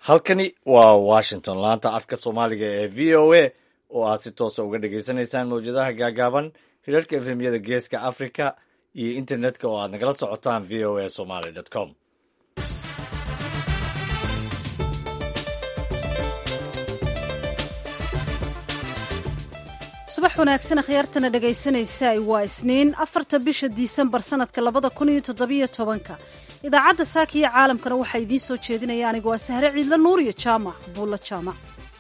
halkani waa washington laanta afka soomaaliga ee v o a oo aad si toosa uga dhagaysanaysaan mawjadaha gaagaaban hirarka efemyada geeska africa iyo internetka oo aad nagala socotaan v o a somaly com subax wanaagsan akhyaartana dhegaysanaysa waa isniin afarta bisha disembar sanadka labada kun iyo toddobiyo tobanka idaacadda saaka iyo caalamkana waxaa idiin soo jeedinaya anigu waa sahre ciidla nuur iyo jaamac buulla jaamac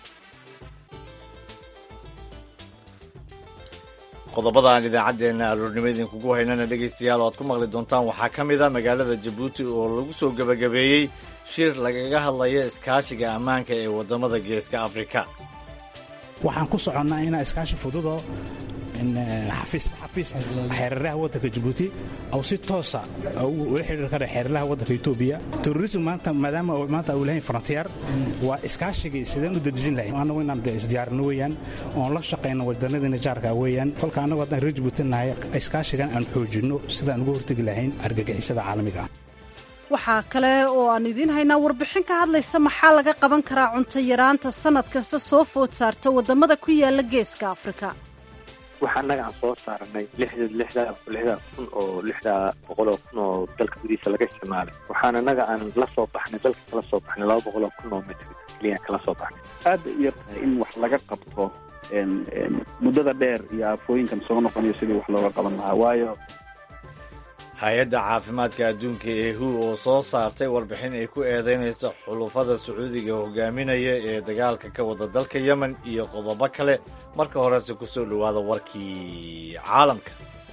qodobada aan idaacaddeenna aroornimo idinkugu haynana dhegaystayaal oo aad ku maqli doontaan waxaa ka mid a magaalada jabuuti oo lagu soo gebagabeeyey shir lagaga hadlayo iskaashiga ammaanka ee waddamada geeska afrika waxaan ku soconnaa inaa iskaashi fududo xafiisba xafiis xeeraraha waddanka jabuuti aw si toosa ula xidhiir kara xeeraraha waddanka etoobiya terrorism maanta maadaama maanta uu lahayn frontier waa iskaashigii sideen u dadejin lahayn annagu inaan de isdiyaarino weeyaan oon la shaqayno wadannadiina jaarka weeyaan kolka annagu haddaan reer jabuuti nahay iskaashigan aan xoojinno sidaan uga hortegi lahayn argagixisada caalamiga ah waxaa kale oo aan idiin haynaa warbixin ka hadlaysa maxaa laga qaban karaa cunto yaraanta sannad kasta soo food saarta waddamada ku yaala geeska afrika waxa annaga aan soo saaranay lixdaa kun oo lixdaa boqol oo kun oo dalka gudihiisa laga isticmaalay waxaan annaga aan la soo baxnay dalka kala soo baxnay laba boqol oo kun oo mitr keliya kala soo baxnay aad bay u yar tahay in wax laga qabto muddada dheer iyo aafooyinkan soo noqonayo sidii wax looga qaban lahaa waayo hay-adda caafimaadka adduunka ee hu oo soo saartay warbixin ay ku eedeynayso xulufada sacuudiga hogaaminaya ee dagaalka ka wada dalka yemen iyo qodobo kale marka horese ku soo dhowaada warkii caalamka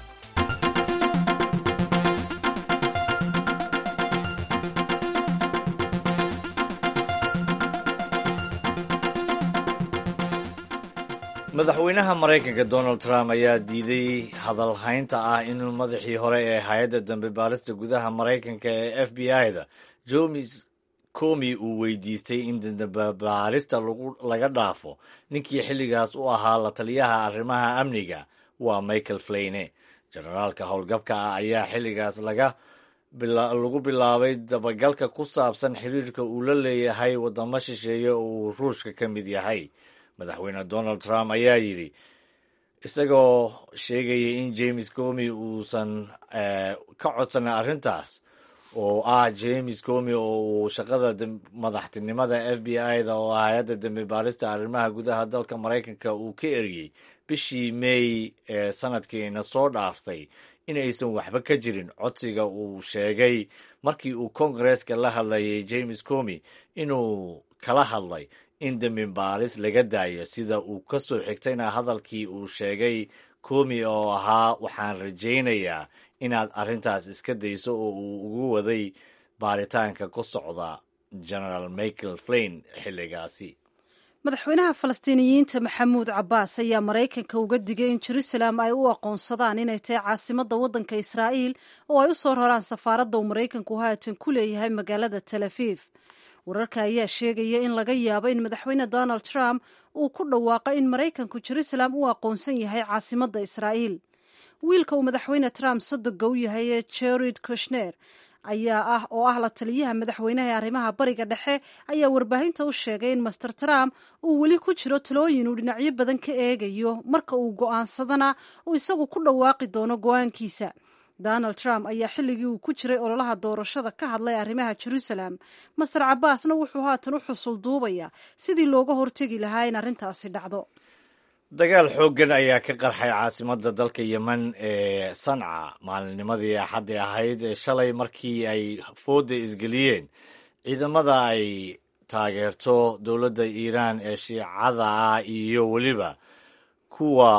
madaxweynaha maraykanka donald trump ayaa diiday hadalhaynta ah inuu madaxii hore ee hay-adda dambe baarista gudaha maraykanka ee f b i-da jomis comi uu weydiistay in dambebaarista laga dhaafo ninkii xilligaas u ahaa la taliyaha arrimaha amniga waa michael flayne jenaraalka howlgabka ah ayaa xilligaas laga lagu bilaabay dabagalka ku saabsan xiriirka uu la leeyahay waddamo shisheeye oo uu ruushka ka mid yahay madaxweyne donald trump ayaa yidhi isagoo sheegaya in james comi uusan ka codsanin arrintaas oo ah james comi oo uu shaqada madaxtinimada f b i-da oo hay-adda dambe baarista arrimaha gudaha dalka maraykanka uu ka eriyey bishii may ee sanadkiina soo dhaaftay in aysan waxba ka jirin codsiga uu sheegay markii uu kongareska la hadlayay james comi inuu kala hadlay in dembi baaris laga daayo sida uu ka soo xigtayna hadalkii uu sheegay komi oo ahaa waxaan rajaynayaa inaad arrintaas iska dayso oo uu ugu waday baaritaanka ku socda genaraal michael flain xilligaasi madaxweynaha falastiiniyiinta maxamuud cabbaas ayaa maraykanka uga digay in jerusalem ay u aqoonsadaan inay tahay caasimadda waddanka israa'iil oo ay u soo raraan safaaradda uu maraykanku haatan ku leeyahay magaalada tel aviv wararka ayaa sheegaya in laga yaabo in madaxweyne donald trump uu ku dhawaaqo in maraykanku jerusalem u aqoonsan yahay caasimadda israa'iil wiilka uu madaxweyne trump sodoga u yahay ee jared kushner ayaa ah oo ah la taliyaha madaxweynaha ee arrimaha bariga dhexe ayaa warbaahinta u sheegay in master trump uu weli ku jiro talooyin uu dhinacyo badan ka eegayo marka uu go'aansadana uu isagu ku dhawaaqi doono go'aankiisa donald trump ayaa xilligii uu ku jiray ololaha doorashada ka hadlay arrimaha jerusalem master cabbaasna wuxuu haatan u xusul duubayaa sidii looga hortegi lahaa in arrintaasi dhacdo dagaal xooggan ayaa ka qarxay caasimadda dalka yemen ee sanca maalinnimadii axaddi ahayd ee shalay markii ay fooda isgeliyeen ciidamada ay taageerto dowladda iiraan ee shiicada ah iyo weliba kuwa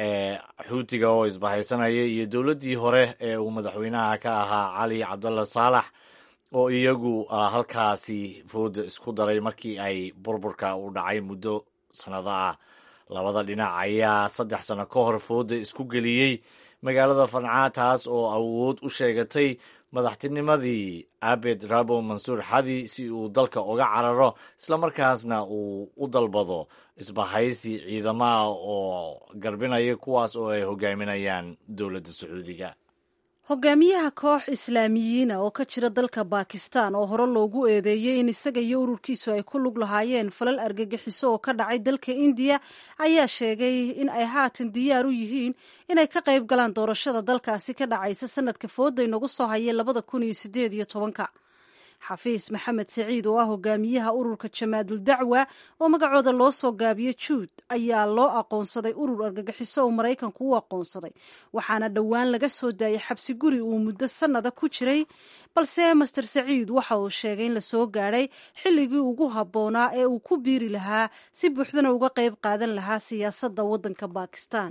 xuutiga oo isbahaysanaya iyo dowladdii hore ee uu madaxweynaha ka ahaa cali cabdalla saalax oo iyagu halkaasi fooda isku daray markii ay burburka u dhacay muddo sannado ah labada dhinac ayaa saddex sano ka hor fooda isku geliyey magaalada fancaa taas oo awood u sheegatay madaxtinimadii abed rabo mansuur xadi si uu dalka uga cararo islamarkaasna uu u dalbado isbahaysi ciidamaha oo garbinaya kuwaas oo ay hogaaminayaan dowladda sacuudiga hogaamiyaha koox islaamiyiina oo ka jira dalka bakistan oo hore loogu eedeeyey in isaga iyo ururkiisu ay ku lug lahaayeen falal argagixiso oo ka dhacay dalka indiya ayaa sheegay in ay haatan diyaar u yihiin inay ka qayb galaan doorashada dalkaasi ka dhacaysa sanadka fooda inagu soo hayay labada kun iyo sideed iyo tobanka xafiis maxamed saciid oo ah hogaamiyaha ururka jamaadul dacwa oo magacooda loo soo gaabiyo juud ayaa loo aqoonsaday urur argagixiso oo maraykanku u aqoonsaday waxaana dhowaan laga soo daayay xabsi guri uu muddo sannada ku jiray balse master saciid waxa uu sheegay in la soo gaadhay xilligii ugu habboonaa ee uu ku biiri lahaa si buuxdana uga qayb qaadan lahaa siyaasadda waddanka bakistan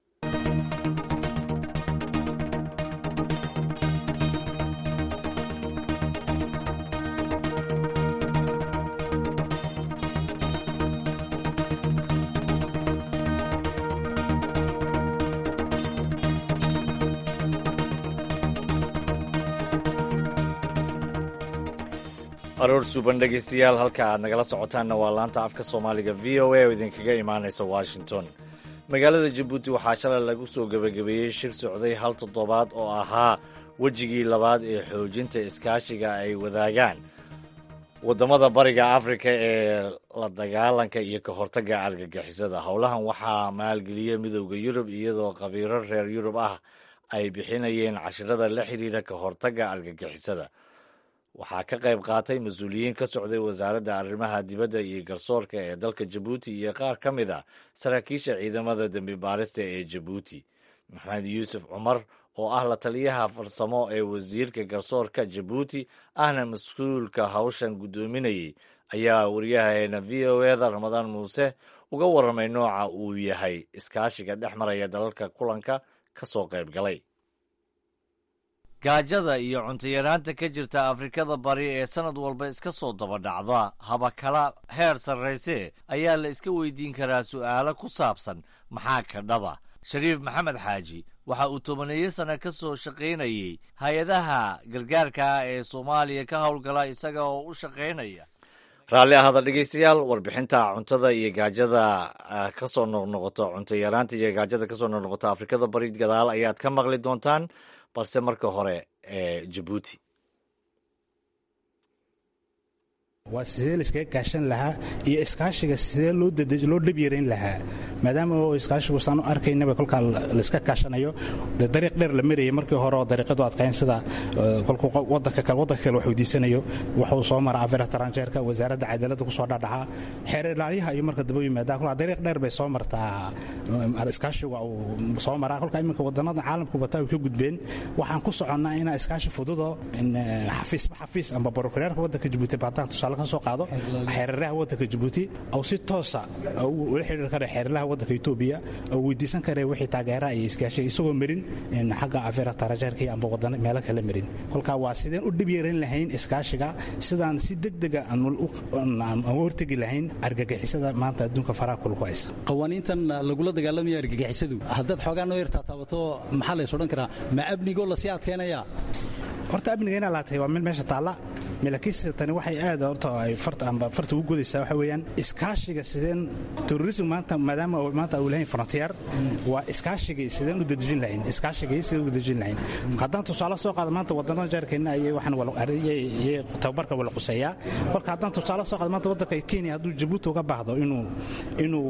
aroor suuban dhegaystayaal halka aad nagala socotaanna waa laanta afka soomaaliga v o a oo idinkaga imaanaysa washington magaalada jabuuti waxaa shalay lagu soo gebagabeeyey shir socday hal toddobaad oo ahaa wejigii labaad ee xoojinta iskaashiga ay wadaagaan waddamada bariga afrika ee la dagaalanka iyo ka hortagga argagixisada howlahan waxaa maalgeliya midowda yurub iyadoo khabiiro reer yurub ah ay bixinayeen cashirada la xidhiidha ka hortagga argagixisada waxaa ka qayb qaatay mas-uuliyiin ka socday wasaaradda arrimaha dibadda iyo garsoorka ee dalka jabuuti iyo qaar ka mid a saraakiisha ciidamada dembi baarista ee jabuuti maxamed yuusuf cumar oo ah la taliyaha farsamo ee wasiirka garsoorka jabuuti ahna mas-uulka hawshan guddoominayay ayaa wariyahaeena v o eda ramadaan muuse uga warramay nooca uu yahay iskaashiga dhex maraya dalalka kulanka ka soo qayb galay gaajada iyo cuntayaraanta ka jirta afrikada bari ee sannad walba iska soo dabadhacda habakala heer sarrayse ayaa la iska weydiin karaa su'aalo ku saabsan maxaa ka dhaba shariif maxamed xaaji waxa uu tobaneeyo sanno ka soo shaqaynayey hay-adaha gargaarka ah ee soomaaliya ka howlgala isaga oo u shaqaynaya raalli ahada dhegeystayaal warbixinta cuntada iyo gaajada ka soo noqnoqoto cuntayaraanta iyo gaajada kasoo noqnoqoto afrikada bari gadaal ayaad ka maqli doontaan balse marka hore ee jabuuti waa sidee laiskaga kaashan lahaa iyo iskaashiga sidee loo dhabyarayn lahaa maadaama iskaashigu saan u arkaynaba kolkaa laiska kaashanayo de dariiq dheer la marayay markii hore oo dariiqadu adkayn sida kolkuu wadanka kale waddanka kale wax weydiisanayo wuxuu soo maraa afeer taranjeerka wasaaradda cadaaladda kusoo dhadhacaa xeer ilaalyaha iyo marka daba yimaadaan kolkaa dariiq dheer bay soo martaa iskaashigu uu soo maraa kolkaa iminka wadannada caalamku bataa way ka gudbeen waxaan ku soconnaa inaa iskaashi fududo xafiisba xafiis amba barokureerka waddanka jabuuti baadaan tusaale ka soo qaado xeeraraha waddanka jabuuti ou si toosa ula xidhiir kara xeeraraha waddanka etoobiya oo weydiisan kara wixii taageeraha iyo iskaashiga isagoo marin xagga afeera tarajeerka amba wadana meelo kale marin kolkaa waa sideen u dhib yaran lahayn iskaashiga sidaan si degdega aan hortegi lahayn argagixisada maanta adduunka faraha kulku haysa qawaaniintan lagula dagaalamaya argagixisadu haddaad xoogaa noo yartaa taabato maxaa lays odhan karaa ma amnigoo lasii adkaynaya horta amniga inaa laatay waa mid meesha taalla laakiinse tani waxay aad horta ay farta ugu godaysaa waxa weeyaan iskaashiga sideen terrorism maanta maadaama maanta uu lahayn frontier waa iskaashigii sideen u dadejin lahayn iskaashigii sideen u dadejin lahayn haddaan tusaale soo qaado maanta wadannada jaarkeena ayay waxaan ayay tababarka wala quseeyaa kolka haddaan tusaale soo qaado maanta waddanka kenya hadduu jabuuti uga baahdo inuu inuu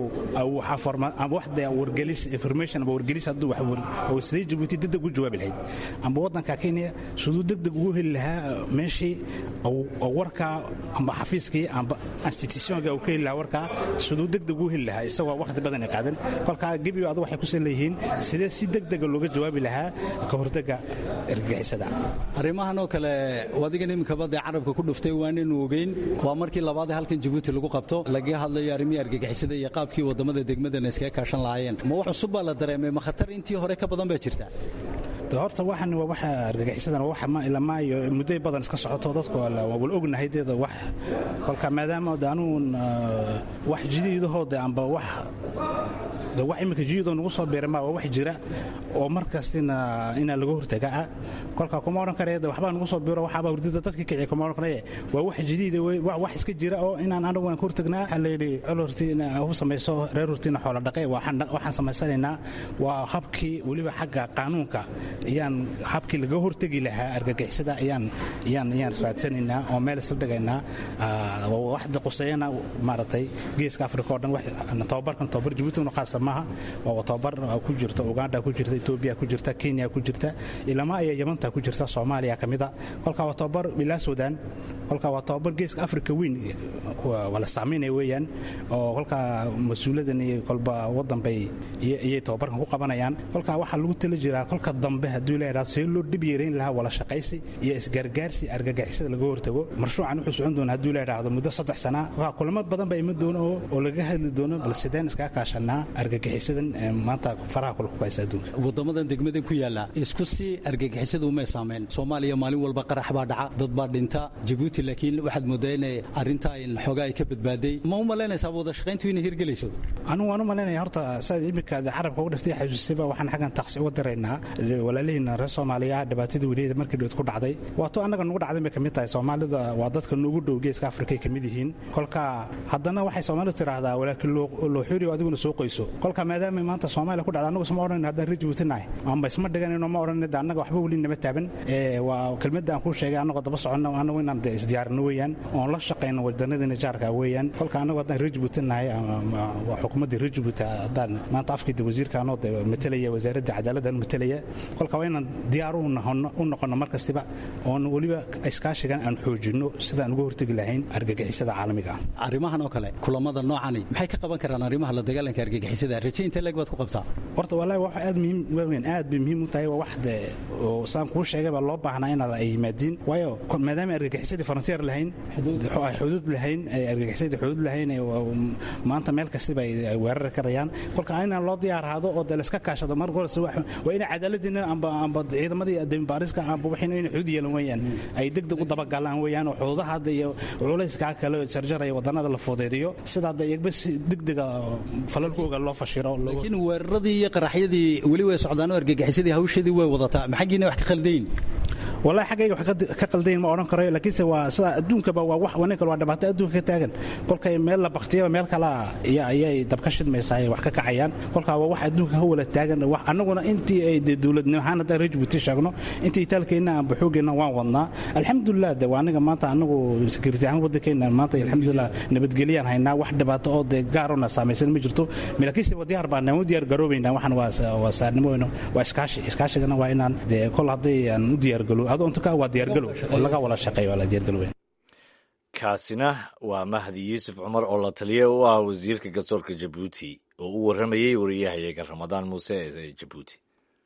ama wax dee wargelis information ama wargelis hadduu wax sidee jabuuti degdeg u jawaabi lahayd amba waddanka kenya siduu degdeg ugu heli lahaa meeshii warkaa amba xafiiskii amba institutionka uu ka heli lahaa warkaa siduu degdeg u heli lahaa isagoo wakhti badan ay qaadan kolkaa gebiyo adu waxay kusan leeyihiin sidee si degdega looga jawaabi lahaa ka hortega argagixisada arrimahan oo kale adigan iminkaba dee carabka ku dhuftay waanaynu ogeyn waa markii labaadee halkan jabuuti lagu qabto laga hadlayo arrimihii argagixisada iyo qaabkii waddamada degmadana iskaga kaashan lahaayeen ma wax cusub baa la dareemay ma khatar intii hore ka badan baa jirta horta waxan waa waxa argagixisadan wax ilamaayo muddo badan iska socoto dadku waa wal ognahay deeda wax kolka maadaama anuun wax jidiidahooda amba wax de wax iminka jiyadoo nagu soo biirama waa wax jira oo mar kastina inaa laga hortaga ah kolka kuma odhan karaya de waxbaa nagu soo biiro waxaabaa hurdada dadka kiciya kuma odhan karaya waa wax jadiida wey wax iska jira oo inaan anagu aan ka hortagnaa waxaa layidhi col hortiina u samayso reer hortiina xoola dhaqe waxaan samaysanaynaa waa habkii weliba xagga qaanuunka ayaan habkii laga hortegi lahaa argagixisada ayaan ayaan ayaan raadsanaynaa oo meel isla dhigaynaa waxda quseeyana maaragtay geeska afrika oo dhan tababarkan tababar jabuuti una khaasa maaha waa tababar ku jirta uganda ku jirta etoobiya ku jirta kenya ku jirta ilama ayaa yamanta ku jirta soomaaliya ka mida kolka waa tababar ilaa sudan kolka waa tababar geeska afrika weyn waa la saameynaya weeyaan oo kolka mas-uuladan iyo kolba wadan bay iyay tababarkan ku qabanayaan kolka waxaa lagu tala jiraa kolka dambe hadduu leeyahaa see loo dhib yeerayn lahaa wala shaqaysi iyo isgargaarsi argagixisada laga hortago marshuucan wuxuu socon doona hadduu leedhaahdo muddo saddex sana kulamo badan baa iman doono oo laga hadli doono bal sideen iskaga kaashanaa argagixisadan maanta faraha kule ku haysa adduunka wadamadan degmadan ku yaala isku si argagixisadu umay saamayn soomaaliya maalin walba qarax baa dhaca dad baa dhinta jabuuti laakiin waxaad moodaa inay arrintaa in xoogaa ay ka badbaaday ma u malaynaysaa wada shaqayntu inay hirgelayso anigu waan u malaynaya horta saad imika carabka uga dhiftay xasuusayba waxaan xaggan taqsi uga diraynaa walaalihiina reer soomaaliya dhibaatadii weliyada markii dhood ku dhacday waato annaga nugu dhacday bay ka mid tahay soomaalida waa dadka nugu dhow geeska afrika ay ka mid yihiin kolka haddana waxay soomaalidu tidhaahdaa walaalkii loo xuriyo adiguna soo qoyso kolka maadaama maanta soomaaliya ku dhacda annagu isma odhan haddaan reer jabuuti nahay amba isma dhiganayno ma odhan de annaga waxba weli nama taaban waa kelmadda aan kuu sheegay annagoo daba soconno annagu inaan de isdiyaarino weeyaan oon la shaqayno wadanadina jaarka weeyaan kolka annagu haddaan reer jabuuti nahay waa xukuumaddii reer jabuuti haddaan maanta afkii wasiirkaanoo de matalaya wasaaradda cadaaladdan matalaya kolka waa inaan diyaar u noqonno mar kastiba oon weliba iskaashigan aan xoojinno sidaan uga hortegi lahayn argagixisada caalamiga ah arrimahan oo kale kulamada noocani maxay ka qaban karaan arrimaha la dagaalanka argagixisada rajaynta leeg baad ku qabtaa horta wallahi wax aad muhiim waaweyn aad bay muhiim u tahay waa wax de oo saan kuu sheegay baa loo baahnaa in ay yimaadiin waayo maadaama argagixisadii frontier lahayn ay xuduud lahayn ay argagixisadii xuduud lahayn maanta meel kastiba ay weerari karayaan kolka inaan loo diyaarhaado oo de layska kaashado mar horse waa inay cadaaladiina amba amba ciidamadii dembaariska amba waxayna inay xuduud yeelan weeyaan ay degdeg u dabagalaan weeyaan oo xuduudaha hadda iyo culayskaa kale jarjaraya wadannada la fudeediyo sidaa de iyagba si degdega falalkooga loo fashiro laakiin weeraradii iyo qaraxyadii weli way socdaanoo argagixisadii hawsheedii way wadataa maxaggiina wax ka khaldayin wallahi xaggayga wax ka qaldayn ma odhan karayo laakiinse waa sida adduunkaba waa wax waninka waa dhibaato adduunka ka taagan kolkay meel la baktiyaba meel kala ayay dabka shidmaysaa ay wax ka kacayaan kolkaa waa wax adduunka ka wala taagan wax annaguna intii ay de dowladnimo ahaan haddaan reer jabuuti sheegno intii itaalkeenna aanba xoogeenna waan wadnaa alxamdulilah de waa aniga maanta anagu security ahaan waddankeena maanta alxamdulilah nabadgelyaan haynaa wax dhibaato oo de gaarona saamaysan ma jirto laakiinse waa diyaar baan u diyaar garoobaynaa waxaan waa saarnimo waa iskaashi iskaashigana waa inaan de kol hadday aan u diyaargalo kaasina waa mahdi yuusuf cumar oo la taliya u ah wasiirka garsoorka jabuuti oo u warramayey wariyahayaga ramadaan muuse ee jabuuti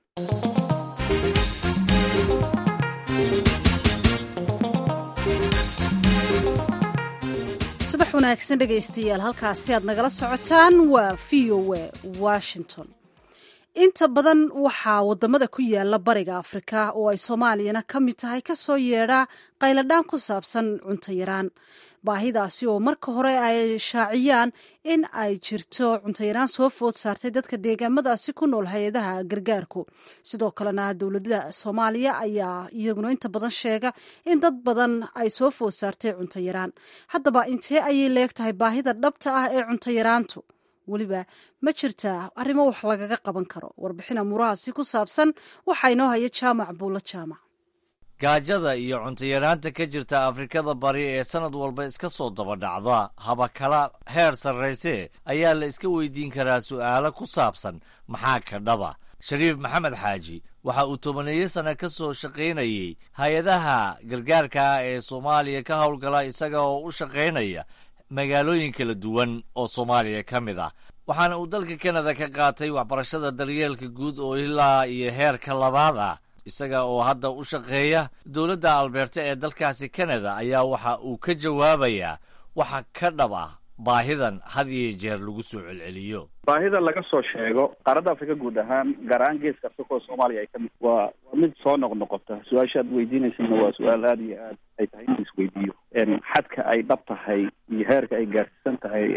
subax wanaagsan dhegaystayaal halkaasi aad nagala socotaan waa v o a washington inta badan waxaa wadamada ku yaala bariga afrika oo ay soomaaliyana ka mid tahay kasoo yeedhaa qayladhaan ku saabsan cunto yaraan baahidaasi oo marka hore ay shaaciyaan in ay jirto cuntoyaraan soo food saartay dadka deegaamadaasi ku nool hay-adaha gargaarku sidoo kalena dowladda soomaaliya ayaa iyaguna inta badan sheega in dad badan ay soo food saartay cunto yaraan haddaba intee ayay leegtahay baahida dhabta ah ee cunto yaraantu weliba ma jirtaa arrimo wax lagaga qaban karo warbixin amuurahaasi ku saabsan waxaa inoo haya jaamac buulo jaamac gaajada iyo cuntayaraanta ka jirta afrikada bari ee sannad walba iska soo daba dhacda haba kala heer sarrayse ayaa la iska weydiin karaa su'aalo ku saabsan maxaa ka dhaba shariif maxamed xaaji waxa uu tobaneeyo sanno ka soo shaqaynayey hay-adaha gargaarka ah ee soomaaliya ka howlgala isaga oo u shaqaynaya magaalooyin kala duwan oo soomaaliya ka mid ah waxaana uu dalka kanada ka qaatay waxbarashada daryeelka guud oo ilaa iyo heerka labaad ah isaga oo hadda u shaqeeya dowladda albeerta ee dalkaasi kanada ayaa waxa uu ka jawaabayaa waxa ka dhab ah baahidan had iyo jeer lagu soo celceliyo baahida laga soo sheego qaaradda afrika guud ahaan gaar ahaan geeska afrika oo soomaaliya ay ka mid waa waa mid soo noqnoqota su-aasha aad weydiinaysana waa su-aal aada iyo aad ay tahay in isweydiiyo xadka ay dhab tahay iyo heerka ay gaarsiisan tahay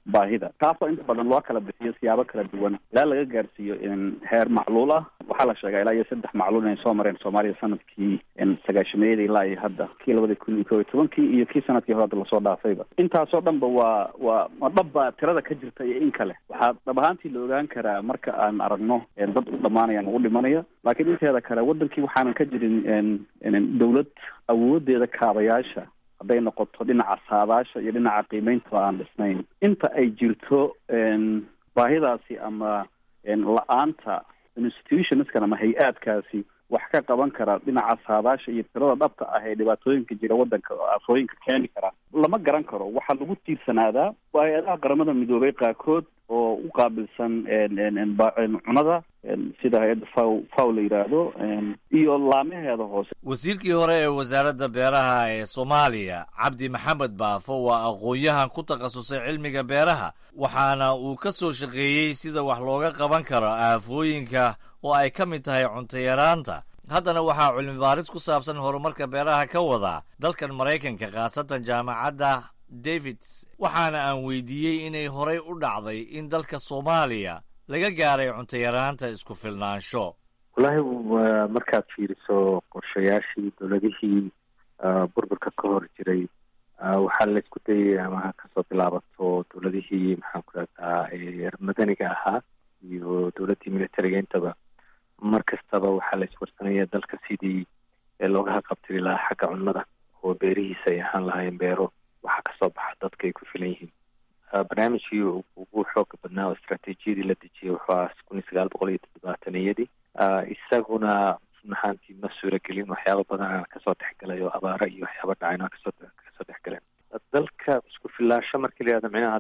baahida taasoo inta badan loo kala bixiyo siyaabo kala duwan ilaa laga gaarsiiyo heer macluul ah waxaa la sheegaa ilaa iyo saddex macluul inay soo mareen soomaaliya sanadkii sagaashameeyada ilaa iyo hadda kii labada kun iyo ko iyo tobankii iyo kii sanadkii hore hadda lasoo dhaafayba intaasoo dhanba waa waa ma dhabba tirada ka jirta iyo in kale waxaa dhab ahaantii la ogaan karaa marka aan aragno dad u dhamaanaya u dhimanaya laakiin inteeda kale wadankii waxaanan ka jirin dawlad awoodeeda kaabayaasha hadday noqoto dhinaca saadaasha iyo dhinaca qiimeyntaba aan dhisnayn inta ay jirto baahidaasi ama la-aanta institutionskan ama hay-aadkaasi wax ka qaban kara dhinaca saadaasha iyo tirada dhabta ah ee dhibaatooyinka jira wadanka oo aafooyinka keeni kara lama garan karo waxaa lagu tiirsanaadaa hay-adaha qaramada midoobay qaarkood oo u qaabilsan cunada sida hay-adda faw faw la yidhaahdo iyo laamaheeda hoose wasiirkii hore ee wasaaradda beeraha ee soomaaliya cabdi maxamed baafo waa aqoon-yahan ku takhasusay cilmiga beeraha waxaana uu ka soo shaqeeyey sida wax looga qaban karo aafooyinka oo ay ka mid tahay cuntayaraanta haddana waxaa cilmi baaris ku saabsan horumarka beeraha ka wadaa dalkan maraykanka khaasatan jaamacadda davids waxaana aan weydiiyey inay horey u dhacday in dalka soomaaliya laga gaaray cuntayaraanta isku filnaansho wallaahi markaad fiiriso qorshayaashii dowladihii burburka ka hor jiray waxaa la isku dayay ama kasoo bilaabato dowladihii maxaan ku rahdaa madaniga ahaa iyo dowladdii militariga intaba mar kastaba waxaa la iswarsanaya dalka sidii looga haqabtiri lahaa xagga cunnada oo beerihiisa ay ahaan lahaayeen beero waxaa kasoo baxa dadka ay ku filan yihiin barnaamijkii ugu xooga badnaa oo istraatiijiyadii la dejiyay wuxuu ahaa kun iyo sagaal boqol iyo toddobaataniyadii isaguna runahaantii ma suuragelin waxyaaba badan aan kasoo dhexgalay oo abaaro iyo waxyaaba dhacayn aan kasoo kasoo dhexgaleen dalka isku filaasho markii la yihahdo micnaha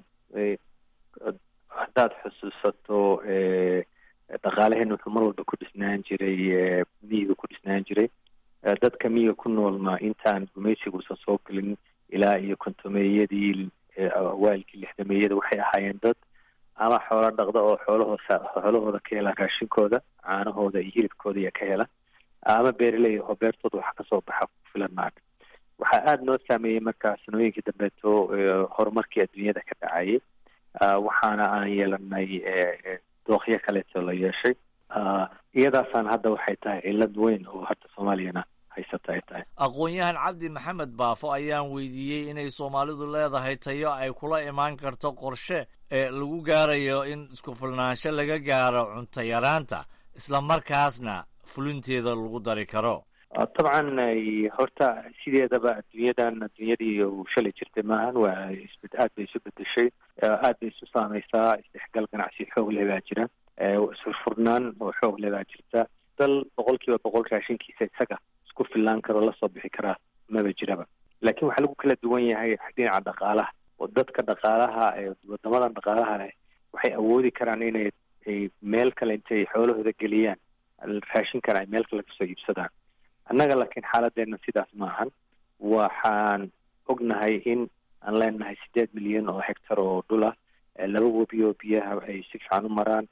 haddaad xusuusato dhaqaalaheen wuxuu mar walba ku dhisnaan jiray miyiga ku dhisnaan jiray dadka miyiga ku noolna intaan gumaysigausan soo gelin ilaa iyo kontomeeyadii awaalkii lixdameeyada waxay ahaayeen dad ama xoolo dhaqda oo xoolahooda xoolahooda ka hela raashinkooda caanahooda iyo hilibkooda iyo ka hela ama beeraley oo beertooda wax kasoo baxa ku filan maarka waxaa aada noo saameeyey markaa sanooyinkii dambeeto horumarkii adduunyada ka dhacayay waxaana aan yeelanay dookyo kaleeto la yeeshay iyadaasaan hadda waxay tahay cillad weyn oo hadda soomaaliyana haysata ay tahay aqoon-yahan cabdi maxamed baafo ayaan weydiiyey inay soomaalidu leedahay tayo ay kula imaan karto qorshe ee lagu gaarayo in isku filnaansho laga gaaro cunto yaraanta isla markaasna fulinteeda lagu dari karo dabcan horta sideedaba adduunyadan adduunyadii uu shalay jirtay maahan waa isbed aad bay isu bedeshay aad bay isu saameysaa isdhexgal ganacsi xoog leh baa jira isfurfurnaan oo xoog leh baa jirta dal boqol kiiba boqol raashinkiisa isaga isku fillaan karo lasoo bixi karaa maba jiraba laakiin waxaa lagu kala duwan yahay dhinaca dhaqaalaha oo dadka dhaqaalaha ee wadamadan dhaqaalaha leh waxay awoodi karaan inay ay meel kale intay xoolahooda geliyaan raashinkan ay meel kale kasoo iibsadaan annaga laakiin xaaladeena sidaas maahan waxaan ognahay in aan leenahay sideed milyan oo hectar oo dhul ah laba webi oo biyaha ay si fiican u maraan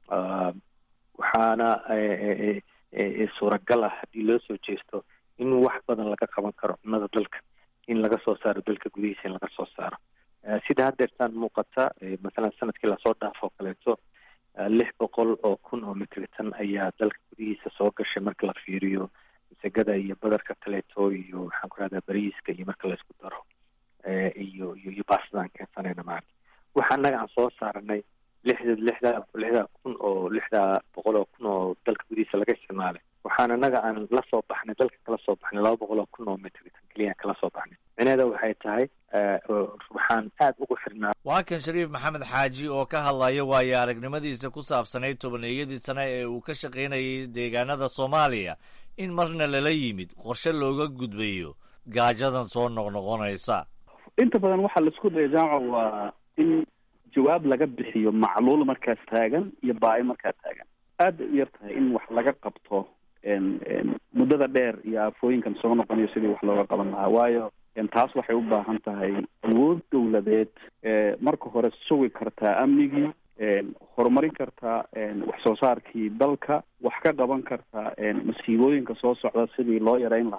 waxaana suuragal ah haddii loo soo jeesto in wax badan laga qaban karo cunnada dalka in laga soo saaro dalka gudihiisa in laga soo saaro sida haddeertaan muuqata masalan sanadkii lasoo dhaafoo kaleeto lix boqol oo kun oo mitritan ayaa dalka gudihiisa soo gashay marka la fiiriyo masagada iyo badarka kaleeto iyo waxaan ku rahdaa bariiska iyo marka laysku daro iyo iyo iyo baasdaan keensanayna maarata waxa annaga aan soo saaranay lixda lixda lixda kun oo lixda boqol oo kun oo dalka gudihiisa laga isticmaalay waxaan annaga aan la soo baxnay dalka kala soo baxnay laba boqol oo kun oo mitritan keliya kala soo baxnay micnaheeda waxay tahay waxaan aad ugu xirnaa waa kan shariif maxamed xaaji oo ka hadlaya waayo aragnimadiisa ku saabsanayd tobaneeyadii sane ee uu ka shaqaynayay deegaanada soomaaliya in marna lala yimid qorshe looga gudbayo gaajadan soo noqnoqonaysa inta badan waxaa laisku daya jaamaca waa in jawaab laga bixiyo macluul markaas taagan iyo baahi markaa taagan aada u yar tahay in wax laga qabto muddada dheer iyo aafooyinkan soo noqonayo sidii wax looga qaban lahaa waayo taas waxay u baahan tahay awood dowladeed marka hore sugi kartaa amnigii horumarin kartaa wax soo saarkii dalka wax ka qaban kartaa masiibooyinka soo socda sidii loo yareyn lahaa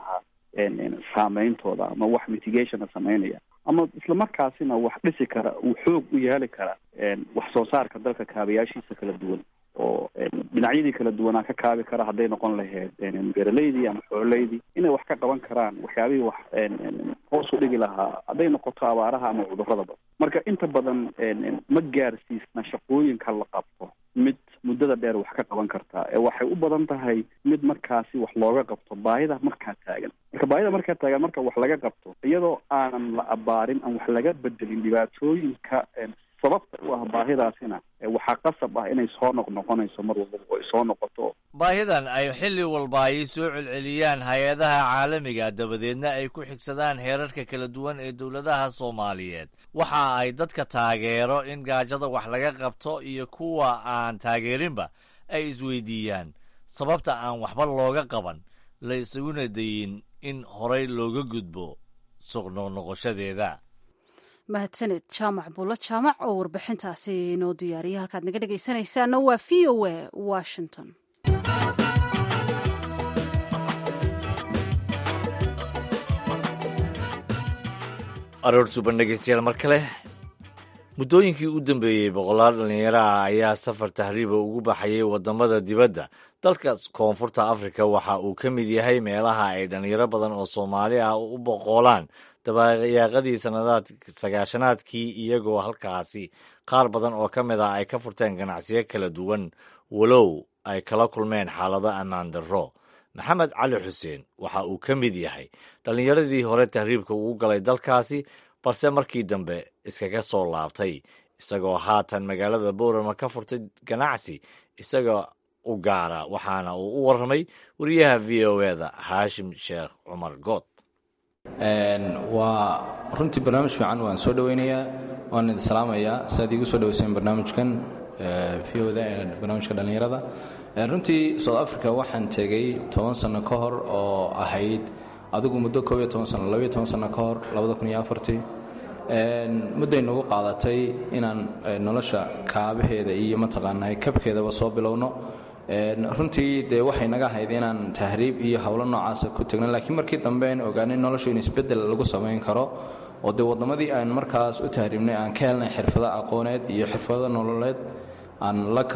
saameyntooda ama wax mitigationa sameynaya ama isla markaasina wax dhisi kara uu xoog u yeeli kara wax soo saarka dalka kaabayaashiisa kala duwan oo dhinacyadii kala duwanaa ka kaabi kara hadday noqon lahayd beeraleydii ama xoolaydii inay wax ka qaban karaan waxyaabihii wax hoos u dhigi lahaa hadday noqoto abaaraha ama cuduradaba marka inta badan ma gaarsiisna shaqooyinka la qabto mid muddada dheer wax ka qaban kartaa ee waxay u badan tahay mid markaasi wax looga qabto baahida markaa taagan marka baahida markaa taagan marka wax laga qabto iyadoo aanan la abaarin aan wax laga bedelin dhibaatooyinka sababta u ah baahidaasina waxaa qasab ah inay soo noqnoqonayso mar walbaba oo ay soo noqoto baahidan ay xilli walba ay soo celceliyaan hay-adaha caalamiga dabadeedna ay ku xigsadaan heerarka kala duwan ee dowladaha soomaaliyeed waxa ay dadka taageero in gaajada wax laga qabto iyo kuwa aan taageerinba ay isweydiiyaan sababta aan waxba looga qaban la isaguna dayin in horay looga gudbo suqnoqnoqoshadeeda mahadsaned jaamac buulo jaamac oo warbixintaasi inoo diyaariyay halkaad naga dhegaysanaysaana waa v o a washington aroor suban dhegeystayaal mar kale muddooyinkii u dambeeyey boqolaal dhallinyaro ah ayaa safar tahriiba ugu baxayay waddamada dibadda dalka koonfurta afrika waxa uu ka mid yahay meelaha ay dhallinyaro badan oo soomaali ah u boqoolaan dabayaaqadii sanadaad sagaashanaadkii iyagoo halkaasi qaar badan oo ka mid ah ay ka furteen ganacsiyo kala duwan walow ay kala kulmeen xaalado ammaan darro maxamed cali xuseen waxa uu ka mid yahay dhallinyaradii hore tahriibka ugu galay dalkaasi balse markii dambe iskaga soo laabtay isagoo haatan magaalada boorama ka furtay ganacsi isaga u gaara waxaana uu u warramay wariyaha v o eda haashim sheekh cumar good waa runtii barnaamij fiican waan soo dhoweynayaa waan idin salaamayaa siaad iigu soo dhaweyseen barnaamijkan v oda ee barnaamijka dhallinyarada runtii south africa waxaan tegey toban sano ka hor oo ahayd adigu muddo koob iyo toban sano labaiyo toban sano ka hor labada kun iyo afartii mudday nagu qaadatay inaan nolosha kaabaheeda iyo mataqaanaa kabkeedaba soo bilowno runtii dee waxay naga ahayd inaan tahriib iyo howlo noocaasa ku tegno laakiin markii dambe aan ogaanay noloshu in isbeddel lagu samayn karo oo dee waddamadii aan markaas u tahriibnay aan ka helnay xirfado aqooneed iyo xirfado nololeed aan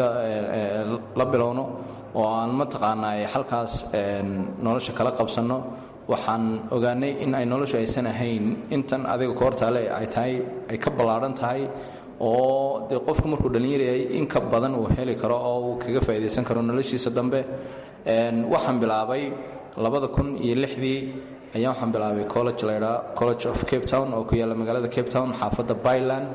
la bilowno oo aan mataqaanaa halkaas nolosha kala qabsanno waxaan ogaanay in ay noloshu aysan ahayn intan adiga koortaale ay tahay ay ka ballaadhan tahay oo dee qofku markuu dhallinyaryahay in ka badan uu heli karo oo uu kaga faa'iidaysan karo noloshiisa dambe waxaan bilaabay labada kun iyo lixdii ayaa waxaan bilaabay college laydhaa college of cape town oo ku yaalla magaalada cape town xaafadda byland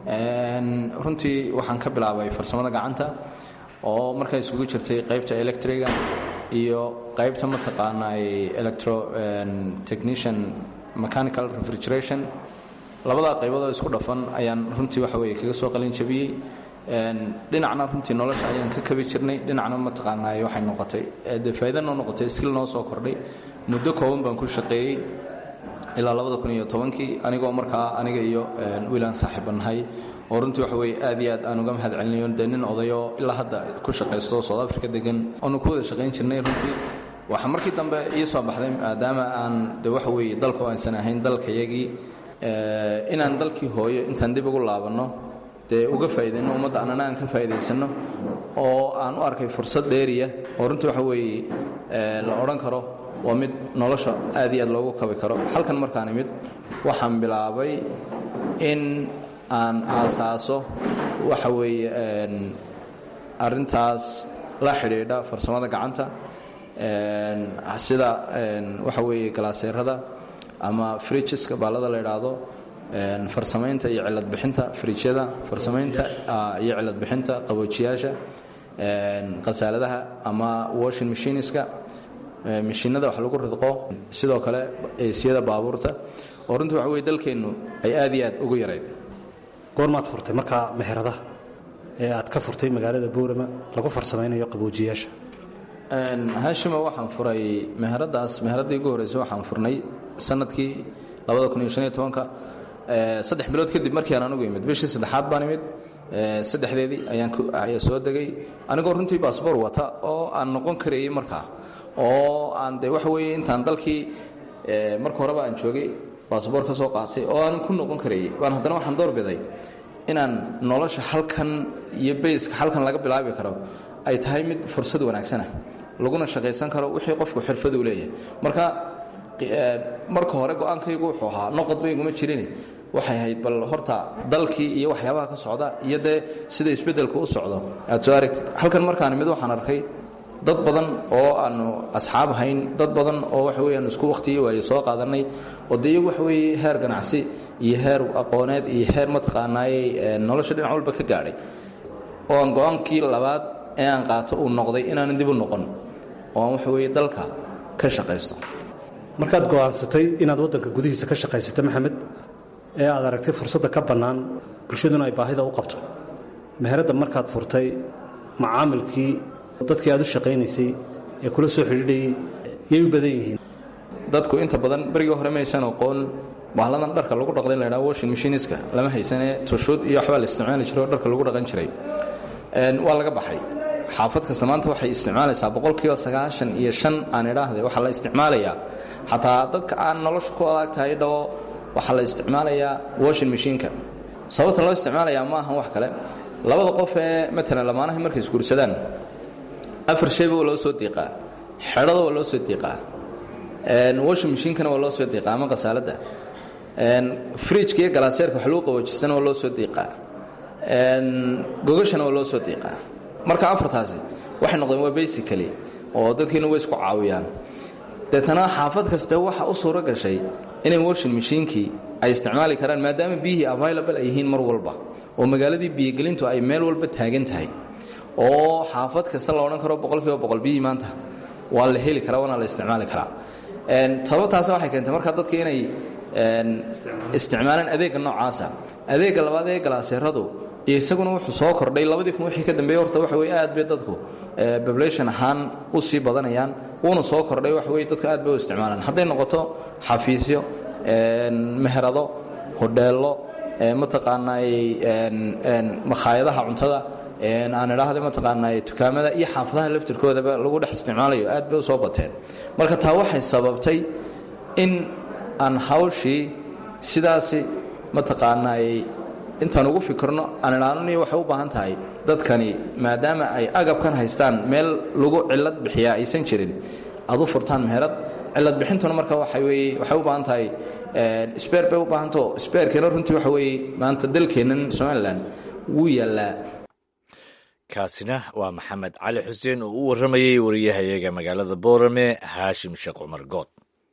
runtii waxaan ka bilaabay farsamada gacanta oo markaa isugu jirtay qaybta electriga iyo qaybta mataqaanaa electro technician mechanical refrigeration labadaa qayboodoo isku dhafan ayaan runtii waxa weye kaga soo qalin jabiyey dhinacna runtii nolosha ayaan ka kabi jirnay dhinacna mataqaanaa waxay noqotay dee faa'iida noo noqotay skill noo soo kordhay muddo kooban baan ku shaqeeyey ilaa labada kun iyo tobankii anigoo markaa aniga iyo wiilaan saaxiibanahay oo runtii waxa weye aad iyo aad aan uga mahad celinayo dee nin odayoo ilaa hadda ku shaqaysto south africa degan oonu ku wada shaqayn jirnay runtii waxaa markii dambe ii soo baxday maadaama aan de waxa weye dalku aansan ahayn dalkayagii inaan dalkii hooyo intaan dib ugu laabanno dee uga faa'iidayno ummadda annana aan ka faa'iidaysanno oo aan u arkay fursad dheeriya oo runtii waxa weeye la odhan karo waa mid nolosha aad iyo aad loogu kabi karo halkan markaan imid waxaan bilaabay in aan aasaaso waxa weeye arrintaas la xidhiidha farsamada gacanta sida waxa weeye galaaseerada ama frijiska baalada la idhaahdo farsamaynta iyo ciladbixinta frijyada farsamaynta iyo ciladbixinta qaboojiyaasha khasaaladaha ama washing machiniska mashiinada wax lagu ridqo sidoo kale eesiyada baabuurta oo runtii waxa weye dalkeennu ay aad iyo aad ugu yarayd goormaad furtay markaa meheradaha ee aad ka furtay magaalada boorama lagu farsamaynayo qaboojiyaasha haashima waxaan furay meheradaas meheradii ugu horreysay waxaan furnay sanadkii ka saddex bilood kadib markii aan anugu imid bishii saddexaad baan imid saddexdeedii ayaan soo degay anigoo runtii baasboor wata oo aan noqon karayey markaa oo aan de waxa weeye intaan dalkii marka horeba aan joogay basaboor ka soo qaatay oo aanan ku noqon karayay baan haddana waxaan doorbiday inaan nolosha halkan iyo bayska halkan laga bilaabi karo ay tahay mid fursad wanaagsanah laguna shaqaysan karo wixii qofku xirfad u leeyahay marka marka hore go-aankaygu wuxuu ahaa noqod bayguma jirin waxay ahayd bal horta dalkii iyo waxyaabaha ka socda iyo dee sida isbeddelka u socdo aad soo aragtid halkan markaan mid waxaan arkay dad badan oo aanu asxaab hayn dad badan oo waxa weeyaan isku wakhtiyo waaye soo qaadanay oo dee iyagu waxa weeye heer ganacsi iyo heer aqooneed iyo heer mataqaanaayey nolosha dhinac walba ka gaadhay oo aan go-aankii labaad ee aan qaato uu noqday inaanan dib u noqon oo aan waxa weeye dalka ka shaqaysto markaad go'aansatay inaad waddanka gudihiisa ka shaqaysato maxamed ee aad aragtay fursadda ka bannaan bulshaduna ay baahida u qabto meheradda markaad furtay macaamilkii dadkii aad u shaqaynaysay ee kula soo xidhiidhayay yay u badan yihiin dadku inta badan berigii hore maysan aqoon bahladan dharka lagu dhaqday la ydhaha washing machiniska lama haysanee tushuud iyo waxbaa la isticmaali jiray oo dharka lagu dhaqan jiray waa laga baxay xaafad kasta maanta waxay isticmaalaysaa boqolkiiba sagaashan iyo shan aan idhaahde waxaa la isticmaalayaa xataa dadka aan nolosha ku adag tahay dhawo waxaa la isticmaalayaa washing machineka sababta loo isticmaalayaa ma ahan wax kale labada qof ee matalan lamaanahay markay isguursadaan afar shayba waa loo soo diiqaa xedhada waa loo soo diiqaa washing machinkana waa loo soo diiqaa ama qasaaladda fridjka iyo galaaseerka wax lagu qaboojistana waa loo soo diiqaa gogashana waa loo soo diiqaa marka afartaasi waxay noqdeen waa basically oo dadkiina way isku caawiyaan deetana xaafad kaste waxa u suuro gashay inay washing machiinkii ay isticmaali karaan maadaama biyihii available ay yihiin mar walba oo magaaladii biyogelintu ay meel walba taagan tahay oo xaafad kasta la odhan karo boqolkiiba boqol biyihii maanta waa la heli karaa waana la isticmaali karaa sababtaas waxay keentay markaa dadka inay isticmaalaan adeegga noocaasa adeegga labaad ee galaaseeradu isaguna wuxuu soo kordhay labadii kun wixii ka dambeeyey horta waxa weye aad bay dadku population ahaan u sii badanayaan wuuna soo kordhay waxa weye dadku aad bay u isticmaalaan hadday noqoto xafiisyo meherado hodheello mataqaanaay makhaayadaha cuntada aan idhaahda mataqaanaay dukaamada iyo xaafadaha laftirkoodaba lagu dhex isticmaalayo aad bay u soo bateen marka taa waxay sababtay in aan hawshii sidaasi mataqaanaay intaan ugu fikirno aan idhaanoni waxay u baahan tahay dadkani maadaama ay agabkan haystaan meel lagu cilad bixiyaa aysan jirin aad u furtaan meherad cilad bixintuna marka waxa weye waxay u baahan tahay sbeer bay u baahantaho sbeerkeena runtii waxa weeye maanta dalkeennan somalilan wuu yaallaa kaasina waa maxamed cali xuseen oo u warramayey wariyahayaga magaalada boorame haashim sheekh cumar good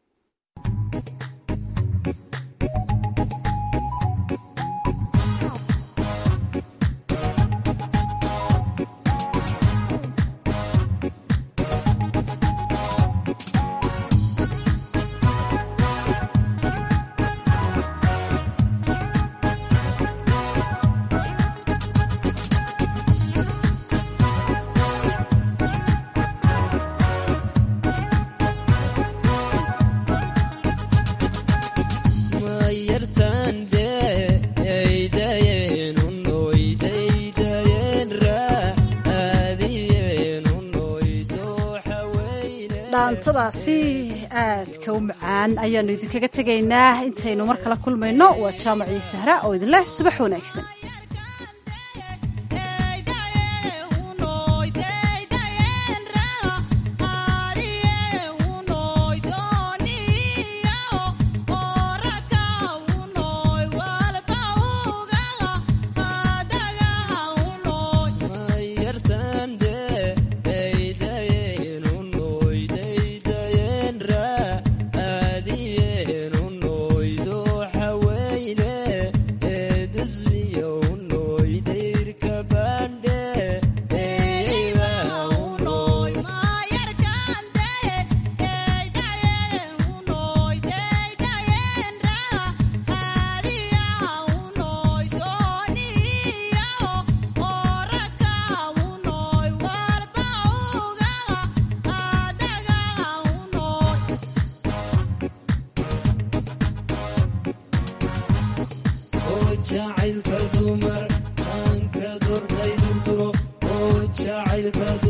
dhaantadaasi aadka u macaan ayaannu idinkaga tegaynaa intaynu mar kala kulmayno waa jaamacii sahra oo idinleh subax wanaagsan jacaylka dumar aan ka dordaydu duro oo jacaylka